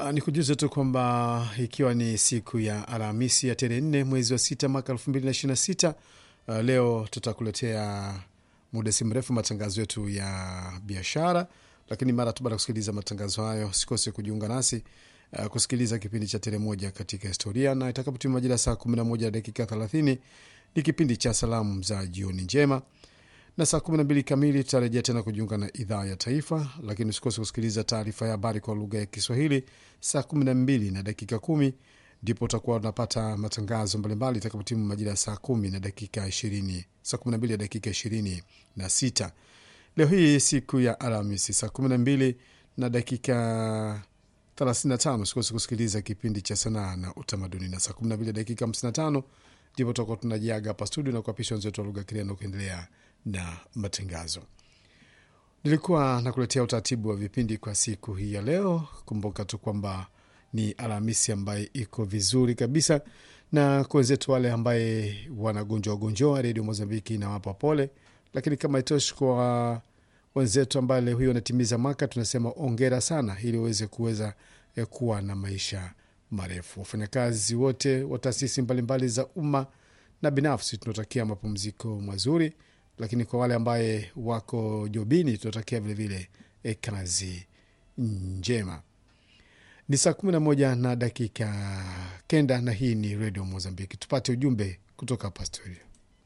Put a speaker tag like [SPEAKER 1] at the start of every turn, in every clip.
[SPEAKER 1] Uh, ni kujuza tu kwamba ikiwa ni siku ya Alhamisi ya tarehe nne mwezi wa sita mwaka elfu mbili na ishirini na sita uh, leo tutakuletea muda si mrefu matangazo yetu ya biashara, lakini mara tu baada ya kusikiliza matangazo hayo sikose kujiunga nasi uh, kusikiliza kipindi cha tarehe moja katika historia, na itakapotimia majira saa kumi na moja na dakika thelathini ni kipindi cha salamu za jioni njema na saa 12 kamili tutarejea tena kujiunga na idhaa ya taifa, lakini usikose kusikiliza taarifa ya habari kwa lugha ya Kiswahili saa 12 na dakika kumi ndipo utakuwa unapata matangazo mbalimbali itakapotimu majira ya saa kumi na dakika ishirini saa 12 na dakika ishirini na sita leo hii siku ya Alhamisi saa 12 na dakika 35 usikose kusikiliza kipindi cha sanaa na utamaduni, na saa 12 dakika 55 ndipo tutakuwa tunajiaga hapa studio na kuapisha wenzetu wa lugha Kireno kuendelea na matangazo. Nilikuwa nakuletea utaratibu wa vipindi kwa siku hii ya leo. Kumbuka tu kwamba ni Alhamisi ambaye iko vizuri kabisa, na kwa wenzetu wale ambaye wanagonjwa gonjoa, Redio Mozambiki inawapa pole, lakini kama itoshi kwa wenzetu ambaye leo hiyo wanatimiza mwaka, tunasema ongera sana, ili waweze kuweza kuwa na maisha marefu. Wafanyakazi wote wa taasisi mbalimbali za umma na binafsi tunatakia mapumziko mazuri, lakini kwa wale ambaye wako jobini tunatakia vilevile e, kazi njema. Ni saa kumi na moja na dakika kenda na hii ni redio Mozambiki. Tupate ujumbe kutoka hapa studio.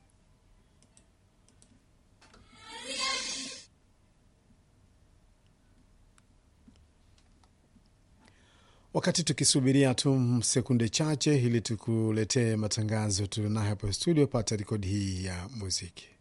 [SPEAKER 1] Wakati tukisubiria tu sekunde chache ili tukuletee matangazo tulionayo hapa studio, pata rekodi hii ya muziki.